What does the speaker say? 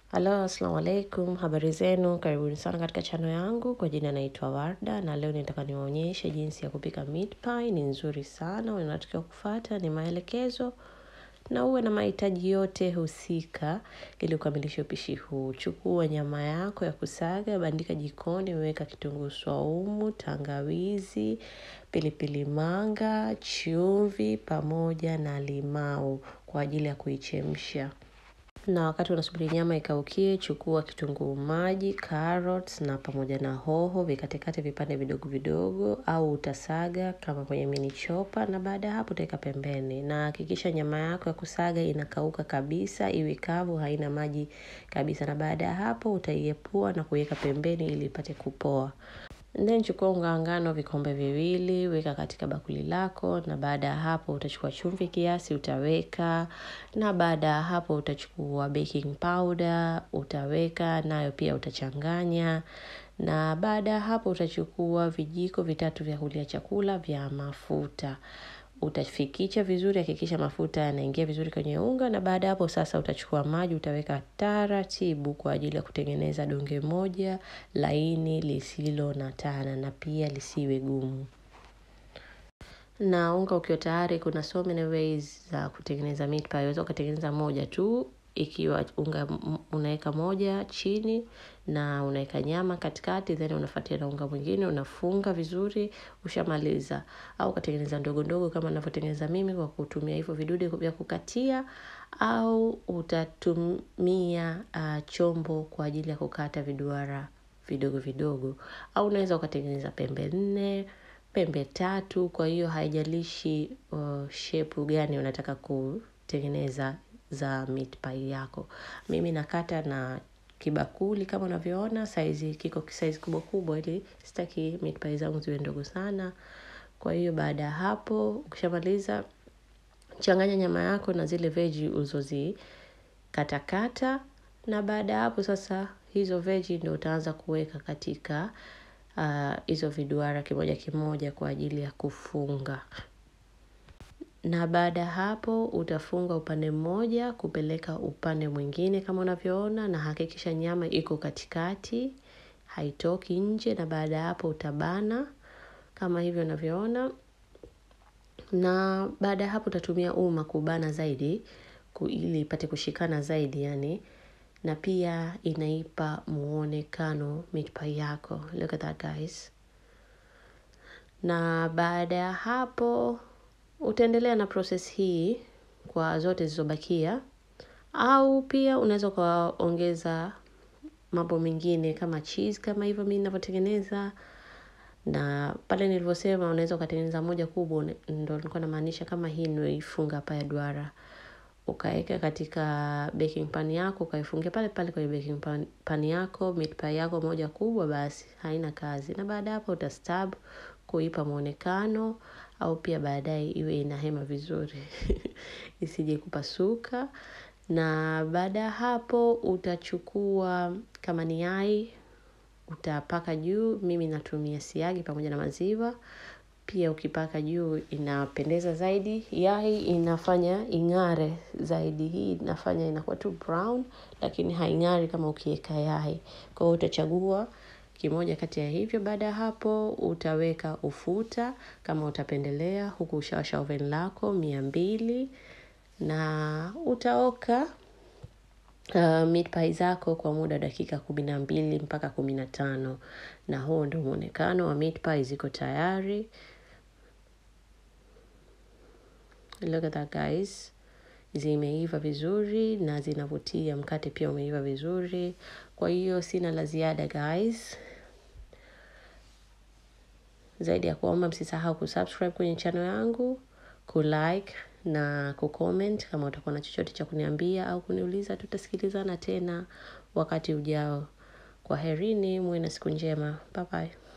Halo, assalamu alaikum, habari zenu, karibuni sana katika chano yangu, kwa jina naitwa Warda, na leo nitaka niwaonyeshe jinsi ya kupika meat pie, ni nzuri sana, unatakiwa kufuata ni maelekezo, na uwe na mahitaji yote husika, ili ukamilishe upishi huu. Chukua nyama yako ya kusaga, bandika jikoni, weka kitunguu swaumu, tangawizi, pilipili manga, chumvi, pamoja na limau kwa ajili ya kuichemsha. Na wakati unasubiri nyama ikaukie, chukua kitunguu maji, carrots na pamoja na hoho, vikatekate vipande vidogo vidogo au utasaga kama kwenye mini chopper na baada ya hapo utaweka pembeni. Na hakikisha nyama yako ya kusaga inakauka kabisa, iwe kavu haina maji kabisa na baada ya hapo utaiepua na kuiweka pembeni ili ipate kupoa. Then chukua unga wa ngano vikombe viwili, weka katika bakuli lako na baada ya hapo utachukua chumvi kiasi utaweka na baada ya hapo utachukua baking powder utaweka nayo pia utachanganya na baada ya hapo utachukua vijiko vitatu vya kulia chakula vya mafuta utafikicha vizuri hakikisha mafuta yanaingia vizuri kwenye unga na baada ya hapo sasa utachukua maji utaweka taratibu kwa ajili ya kutengeneza donge moja laini lisilo na tana na pia lisiwe gumu na unga ukiwa tayari kuna so many ways za kutengeneza meat pie unaweza ukatengeneza moja tu ikiwa unga unaweka moja chini na unaweka nyama katikati then unafuatia na unga mwingine unafunga vizuri ushamaliza au ukatengeneza ndogo ndogo kama ninavyotengeneza mimi kwa kutumia hivyo vidude vya kukatia au utatumia uh, chombo kwa ajili ya kukata viduara vidogo vidogo au unaweza ukatengeneza pembe nne pembe tatu kwa hiyo haijalishi uh, shepu gani unataka kutengeneza za meat pie yako mimi nakata na kibakuli kama unavyoona saizi kiko saizi kubwa kubwa ili sitaki meat pie zangu ziwe ndogo sana kwa hiyo baada ya hapo ukishamaliza changanya nyama yako na zile veji ulizozi katakata na baada ya hapo sasa hizo veji ndio utaanza kuweka katika hizo uh, viduara kimoja kimoja kwa ajili ya kufunga na baada ya hapo utafunga upande mmoja kupeleka upande mwingine kama unavyoona na hakikisha nyama iko katikati haitoki nje na baada ya hapo utabana kama hivyo unavyoona na baada ya hapo utatumia uma kubana zaidi ili ipate kushikana zaidi yani na pia inaipa muonekano meat pie yako look at that guys na baada ya hapo utaendelea na process hii kwa zote zilizobakia au pia unaweza ukaongeza mambo mengine kama cheese kama hivyo mi ninavyotengeneza na pale nilivyosema unaweza ukatengeneza moja kubwa ndo nilikuwa namaanisha kama hii nimeifunga hapa ya duara ukaweka katika baking pan yako ukaifungia pale pale kwenye baking pan, pan yako meat pie yako moja kubwa basi haina kazi na baada hapo utastab kuipa mwonekano au pia baadaye iwe ina hema vizuri isije kupasuka na baada ya hapo utachukua kama ni yai utapaka juu mimi natumia siagi pamoja na maziwa pia ukipaka juu inapendeza zaidi yai inafanya ing'are zaidi hii inafanya inakuwa tu brown lakini haing'ari kama ukiweka yai kwa hiyo utachagua kimoja kati ya hivyo baada ya hapo utaweka ufuta kama utapendelea huku ushawasha oven lako mia mbili na utaoka uh, meat pie zako kwa muda dakika kumi na mbili mpaka kumi na tano na huo ndo mwonekano wa meat pie ziko tayari look at that guys zimeiva vizuri na zinavutia mkate pia umeiva vizuri kwa hiyo sina la ziada guys zaidi ya kuomba msisahau kusubscribe kwenye channel yangu kulike na kucomment kama utakuwa na chochote cha kuniambia au kuniuliza tutasikilizana tena wakati ujao kwa herini muwe na siku njema bye bye